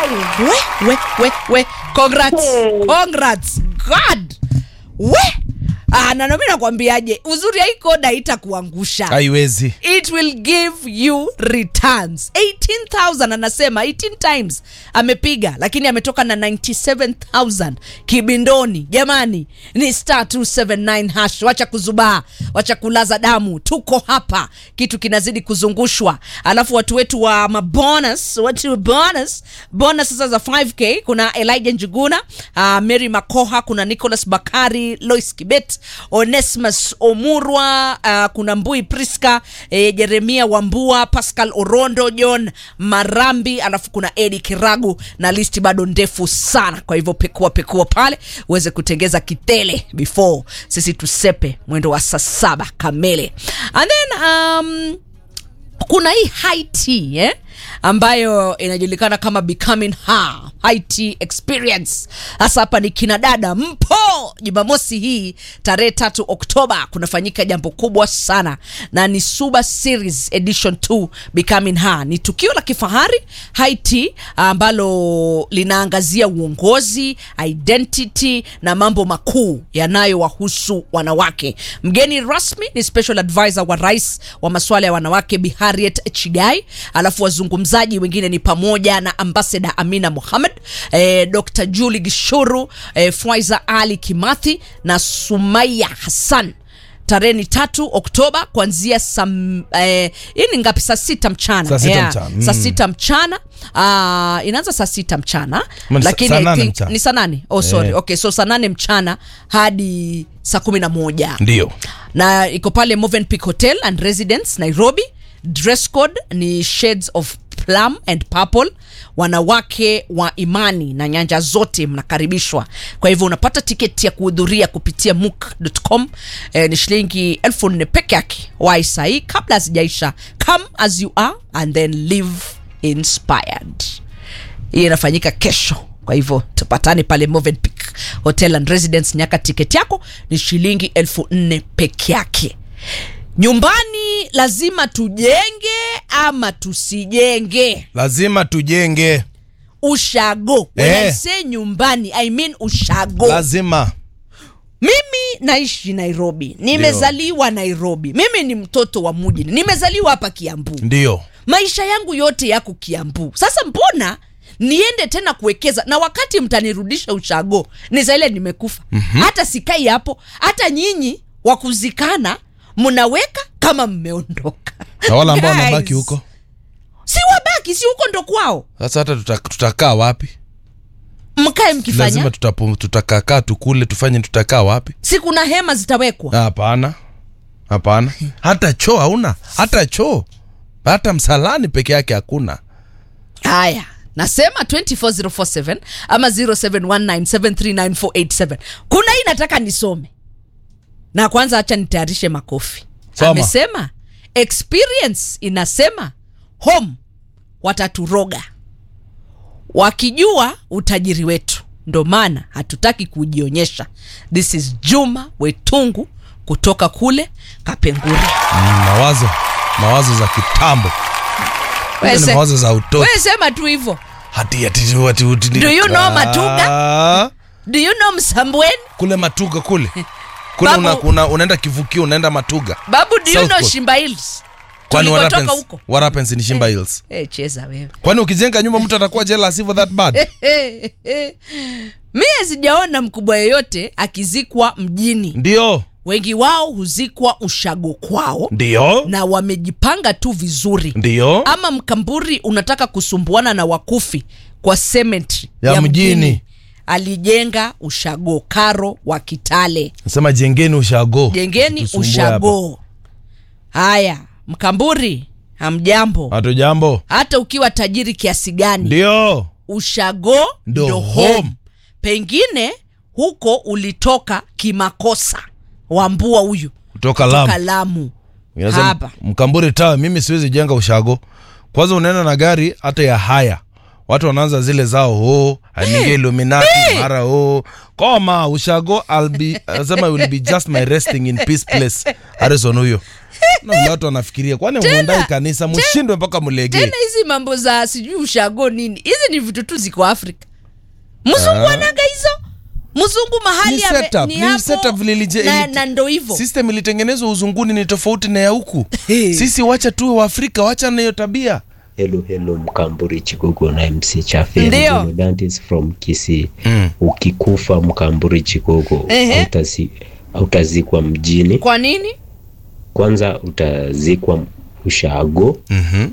we we we we congrats congrats god we ah, na nami nakwambiaje uzuri ya hii koda haitakuangusha haiwezi it will give you returns 18000 anasema 18 times amepiga lakini ametoka na 97000 kibindoni jamani ni star 279 hash wacha kuzubaa wacha kulaza damu tuko hapa kitu kinazidi kuzungushwa alafu watu wetu wa mabonus watu wa bonus bonus sasa za 5k kuna elijah njuguna uh, mary makoha kuna nicholas bakari lois kibet onesmus omurwa uh, kuna mbui priska eh, jeremia wambua pascal orondo john marambi alafu kuna edi kiragu na listi bado ndefu sana kwa hivyo pekua pekua pale uweze kutengeza kitele before sisi tusepe mwendo wa saa saba kamili and then um, kuna hii high tea eh? ambayo inajulikana kama becoming her high tea experience hasa hapa ni kina dada mpo jumamosi hii tarehe tatu oktoba kunafanyika jambo kubwa sana na ni suba series edition 2 becoming her ni tukio la kifahari high tea ambalo linaangazia uongozi identity na mambo makuu yanayowahusu wanawake mgeni rasmi ni special advisor wa rais wa masuala ya wanawake Bi Harriet chigai alafu wazungumzaji wengine ni pamoja na ambasada amina muhammad eh, dr juli gishuru eh, faiza ali kimathi na sumaya hassan tarehe ni tatu oktoba kuanzia saa eh, hii ni ngapi saa sita mchana Saa sita mchana, mm. saa sita mchana uh, inaanza saa sita mchana Ma- lakini saa I nane think- mchana. ni saa nane oh, sorry Eh. okay so saa nane mchana hadi saa kumi na moja ndio na iko pale Movenpick Hotel and Residence Nairobi. Dress code ni shades of plum and purple. Wanawake wa imani na nyanja zote mnakaribishwa. Kwa hivyo unapata tiketi ya kuhudhuria kupitia mook.com eh, ni shilingi elfu nne peke yake. Wai sahii kabla hazijaisha. Come as you are and then live inspired hii inafanyika kesho kwa hivyo tupatane pale Movenpick Hotel and Residence nyaka tiketi yako ni shilingi elfu nne peke yake nyumbani lazima tujenge ama tusijenge lazima tujenge ushago When I Eh. say nyumbani I mean ushago lazima mimi naishi nairobi nimezaliwa nairobi mimi ni mtoto wa mujini nimezaliwa hapa kiambu ndio maisha yangu yote yako kiambu sasa mbona niende tena kuwekeza na wakati mtanirudisha ushago ni zaile nimekufa mm-hmm. hata sikai hapo hata nyinyi wakuzikana mnaweka kama mmeondoka na wale ambao Guys, wanabaki huko si wabaki si huko ndo kwao sasa hata tuta, tutakaa wapi mkae mkifanya lazima tutapu- tutakakaa tukule tufanye tutakaa wapi si kuna hema zitawekwa hapana hapana hata choo hauna hata choo hata msalani peke yake hakuna haya nasema 24047 ama 0719739487 kuna hii nataka nisome na kwanza hacha nitayarishe makofi Soma. amesema experience inasema home wataturoga wakijua utajiri wetu ndo maana hatutaki kujionyesha this is juma wetungu kutoka kule kapenguri mm, mawazo mawazo za kitambo Wewe Hizo ni se- mawazo za utoto wewe sema tu hivyo hati ati ati ati Do you know Matuga? Ah, do you know msambweni kule matuga kule kule Babu- una, una, unaenda kivukio unaenda matuga babu do you South know Coast. shimba hills kwani what tulikotoka happens, huko what happens in shimba hills hey, cheza wewe kwani ukijenga nyumba mtu atakuwa jealous hivyo that bad mie sijaona mkubwa yeyote akizikwa mjini ndio wengi wao huzikwa ushago kwao ndio na wamejipanga tu vizuri ndio ama mkamburi unataka kusumbuana na wakufi kwa cemetery Ya mjini. alijenga ushago karo wa kitale nasema jengeni ushago jengeni Usitusumbue hapa. ushago haya mkamburi hamjambo hatu jambo hata ukiwa tajiri kiasi gani ndio ushago Ndo ndo home. home pengine huko ulitoka kimakosa wambua huyu kutoka toka lamu lamu Inasema, hapa mkamburi tawa mimi siwezi jenga ushago kwanza unaenda na gari hata ya haya watu wanaanza zile zao oh, aingie illuminati mara oh. koma ushago I'll be asema will be just my resting in peace place harrison huyo na vile watu wanafikiria kwani mwendai kanisa mshindwe mpaka mlegee tena hizi mambo za sijui ushago nini hizi ni vitu tu ziko afrika mzungu anaga hizo mzungu mahali Ni ame- setup, ni ni hapo, setup vile ilije- na, ili- na ndo hivo system ilitengenezwa uzunguni ni tofauti na ya huku Hey. sisi wacha tuwe waafrika wacha na hiyo tabia Hello, hello, Mkamburi Chikugo na MC Chafe. Ndio. Ndio. That is from Kisii. Mm. Ukikufa Mkamburi Chikugo Ehe. hautazi- hautazikwa mjini. kwa nini Kwanza utazikwa ushago. mm-hmm.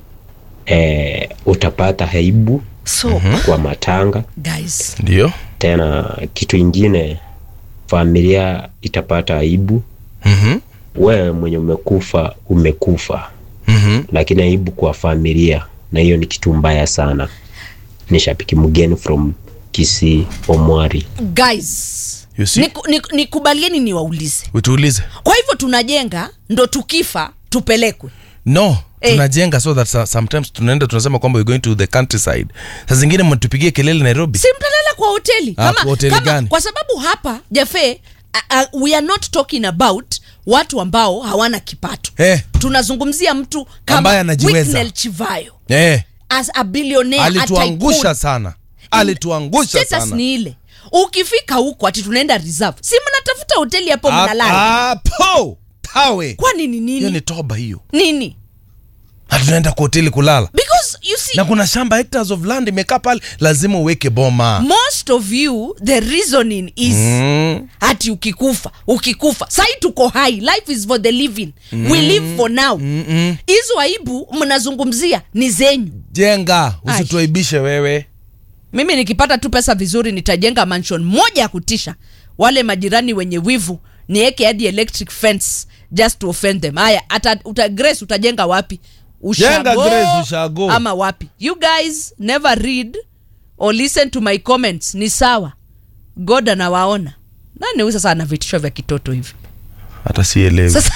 Eh, utapata aibu so kwa matanga. guys ndio Tena kitu ingine, familia itapata aibu. mm-hmm. Wewe mwenye umekufa umekufa, mm-hmm. lakini aibu kwa familia, na hiyo ni kitu mbaya sana. Ni shabiki mgeni from Kisii Omwari. guys You see? niku- niku- nikubalieni niwaulize utuulize kwa hivyo tunajenga ndo tukifa tupelekwe no Eh. tunajenga so that so- sometimes tunaenda tunasema kwamba we're going to the countryside saa zingine mtupigie kelele nairobi si mtalala kwa hoteli Ah, kwa hoteli gani? kwa sababu hapa jafe uh, uh, we are not talking about watu ambao hawana kipato Eh. tunazungumzia mtu Ambaye kama anajiweza. Wicknell Chivayo eh, as a billionaire alituangusha a tycoon. sana alituangusha Status sana ni ile ukifika huko ati tunaenda reserve si mnatafuta hoteli hapo mnalala hapo pawe kwani ni hiyo nini ni toba hiyo nini hatunaenda kwa hoteli kulala because you see na kuna shamba hectares of land imekaa pale lazima uweke boma most of you the reasoning is mm. ati ukikufa ukikufa sai tuko hai life is for the living we live for now hizo aibu mnazungumzia ni zenyu jenga Ai. usituaibishe wewe mimi nikipata tu pesa vizuri nitajenga mansion moja ya kutisha wale majirani wenye wivu nieke hadi electric fence just to offend them haya ata, uta, grace utajenga wapi Jenga Grace, ushago. ama wapi you guys never read or listen to my comments ni sawa god anawaona nani huyu sasa ana vitisho vya kitoto hivi hata sielewi sasa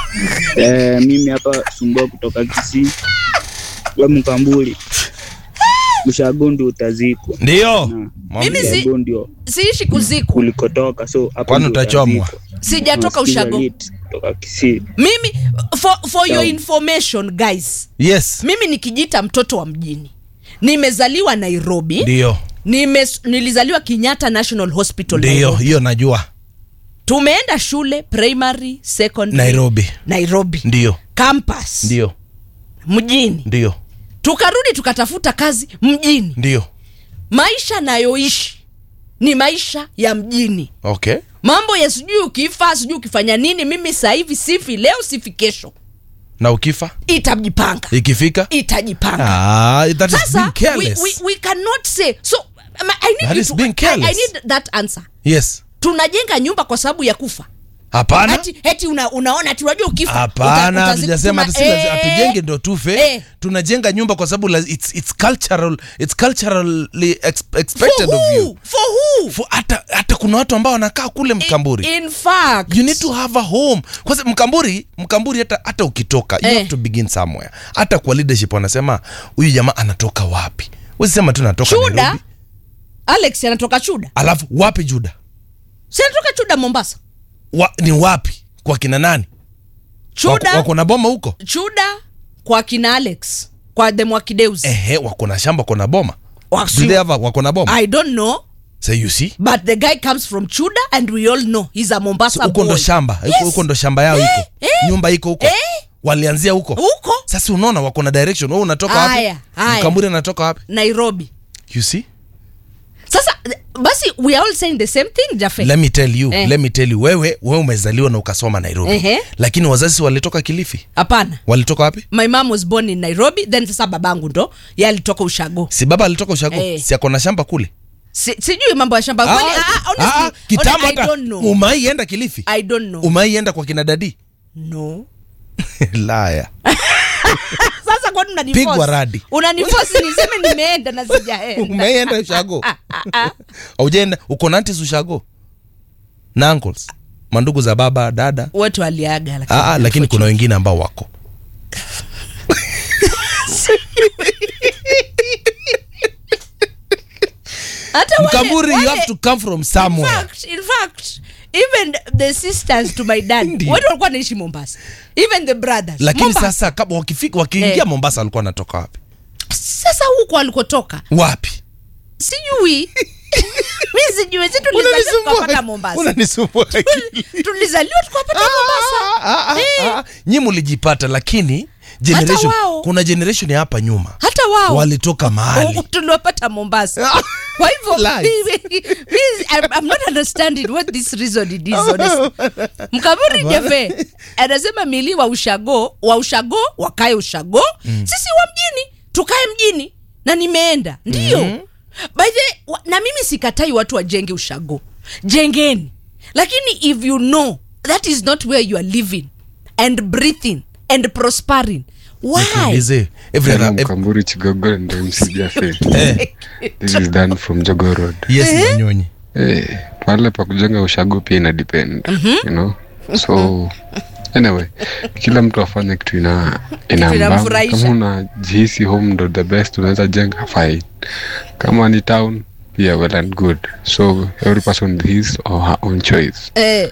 Eh, mimi hapa sumbua kutoka Kisii we Mkambuli Mshagondi utazikwa ndio Na, Mwambie. Mimi si- Mshago ndio siishi kuzikwa kulikotoka so hapo Kwani ndio utachomwa? utazikwa. sijatoka Nasikiza ushago lit kutoka Kisii mimi for, for your Sawa. information guys yes mimi nikijita mtoto wa mjini nimezaliwa nairobi ndio Nime, nilizaliwa kenyatta national hospital ndio nairobi. hiyo najua tumeenda shule primary secondary nairobi nairobi ndio campus ndio mjini ndio tukarudi tukatafuta kazi mjini ndio maisha nayoishi ni maisha ya mjini okay mambo ya sijui ukifa sijui ukifanya nini mimi sasa hivi sifi leo sifi kesho na ukifa itajipanga ikifika itajipanga ah, that is sasa being we, careless we, we cannot say so um, I need That you is to, being I, I careless. need that answer yes tunajenga nyumba kwa sababu ya kufa hapana eti, eti una, unaona ati unajua ukifa hapana uta- hatujasema utazikuma- ati si lazi- Eh, hatujenge ndo tufe eh. tunajenga nyumba kwa sababu la- it's, it's cultural it's culturally ex, expected for of who? you For who? For hata hata kuna watu ambao wanakaa kule mkamburi in fact you need to have a home kwanza mkamburi mkamburi hata hata ukitoka you Eh. have to begin somewhere hata kwa leadership wanasema huyu jamaa anatoka wapi usisema tu natoka chuda Nairobi alex anatoka chuda alafu wapi juda si anatoka chuda mombasa wa, ni wapi kwa kina nani chuda wako, wako na boma huko chuda kwa kina alex kwa the mwakideus ehe wako na shamba wako na boma Wasi- Do they have a- wako na boma i don't know so you see but the guy comes from chuda and we all know he's a mombasa So, huko ndo boy. shamba huko- Yes. huko ndo shamba yao Eh, iko eh. nyumba iko huko Eh. walianzia huko huko sasa unaona wako na direction wewe unatoka Haya, wapi haya. mkamburi anatoka wapi nairobi you see sasa basi we are all saying the same thing jafe let me tell you Eh. let me tell you wewe wewe umezaliwa na ukasoma nairobi Ehe. lakini wazazi walitoka kilifi hapana walitoka wapi my mom was born in nairobi then sasa babangu ndo ye alitoka ushago si baba alitoka ushago Eh. si ako na shamba kule si, sijui mambo ya shamba kweli ah, ah, honestly, ah, kitambo honestly, I hata don't know. umaienda kilifi I don't know. umaienda kwa kina dadi no laya sasa kwani unaniforce? Pigwa radi. unaniforce niseme nimeenda na sijaenda umeienda ushago aujaenda uko na aunties ushago na uncles mandugu za baba dada wote waliaga lakini ah, ah, lakini kuna wengine ambao wako Hata wale- mkamburi you wale- have to come from In somewhere fact, in fact, even the sisters to my dad Ndio. wote walikuwa naishi mombasa even the brothers lakini Mombasa. sasa kama wakifika wakiingia Eh. mombasa walikuwa wanatoka wapi sasa huko alikotoka wapi sijui mi sijui si tulizaliwa tukapata mombasa unanisumbua akili. tulizaliwa tukapata mombasa Ah, ah, Eh. ah. nyi mlijipata lakini generation wao. kuna generation ya hapa nyuma hata wao walitoka mahali Oh, tuliwapata mombasa kwa hivyo Lies. mi- mi- I'm, I'm not understanding what this reason it is honestly. mkaburi jafe anasema mili wa ushago wa ushago wakae ushago sisi wa mjini tukae mjini na nimeenda ndio by the wa, na mimi sikatai watu wajenge ushago jengeni lakini if you know that is not where you are living and breathing and prospering why Niulize, every Hello, other- ev- Mkamburi Chigogo and MC Jaffe. eh, This is Dan from Jogo Road. yes Wanyonyi. Eh, pale pa kujenga ushago pia ina depend, you know? So anyway, kila mtu afanye kitu ina ina inamfurahisha. kama unajihisi home ndo the best unaweza jenga fine. Kama ni town pia well and good. So every person his or her own choice. eh,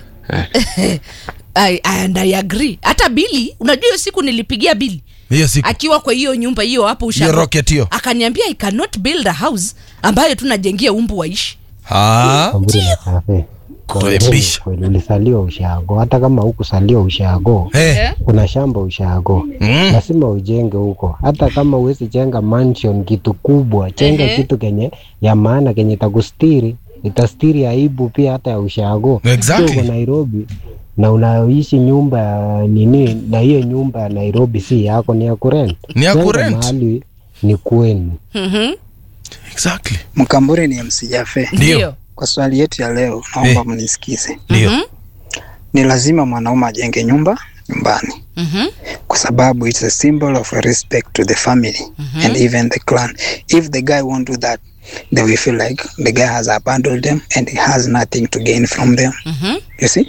Eh. I, and I agree hata bili unajua hiyo siku nilipigia bili hiyo siku akiwa kwa hiyo nyumba hiyo hapo hiyo ushago rocket hiyo akaniambia i cannot build a house ambayo tunajengia umbu waishi Ah, Kamburi na kafe. Tuepushe. Kweli ulisaliwa ushago, hata kama hukusaliwa ushago, eh, kuna shamba ushago Mm. lazima ujenge huko. Hata kama uwezi jenga mansion kitu kubwa, jenga Ehe. kitu kenye ya maana kenye takustiri itastiri aibu pia hata ya ushago. Exactly. Sio uko Nairobi na unaishi nyumba ya nini, na hiyo nyumba ya Nairobi si yako, ni ya kurent. Ni ya Jenga kurent. mahali ni kwenu. Mhm. exactly Mkamburi ni MC Jaffe. ndio Kwa swali yetu ya leo, naomba Eh. mnisikize. ndio Mhm. Ni lazima mwanaume ajenge nyumba nyumbani Mhm. kwa sababu it's a symbol of respect to the family and even the clan. If the guy won't do that, they will feel like the guy has abandoned them and he has nothing to gain from them. Mhm. You see?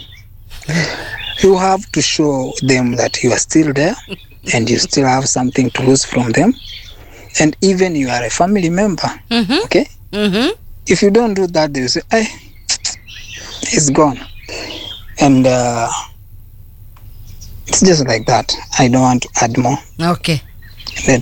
You have to show them that you are still there and you still have something to lose from them. And even you are a family member. Mhm. Okay? Mhm. if you don't do that, they will say, "Hey, it's gone," and uh, it's just like that. I don't want to add more. okay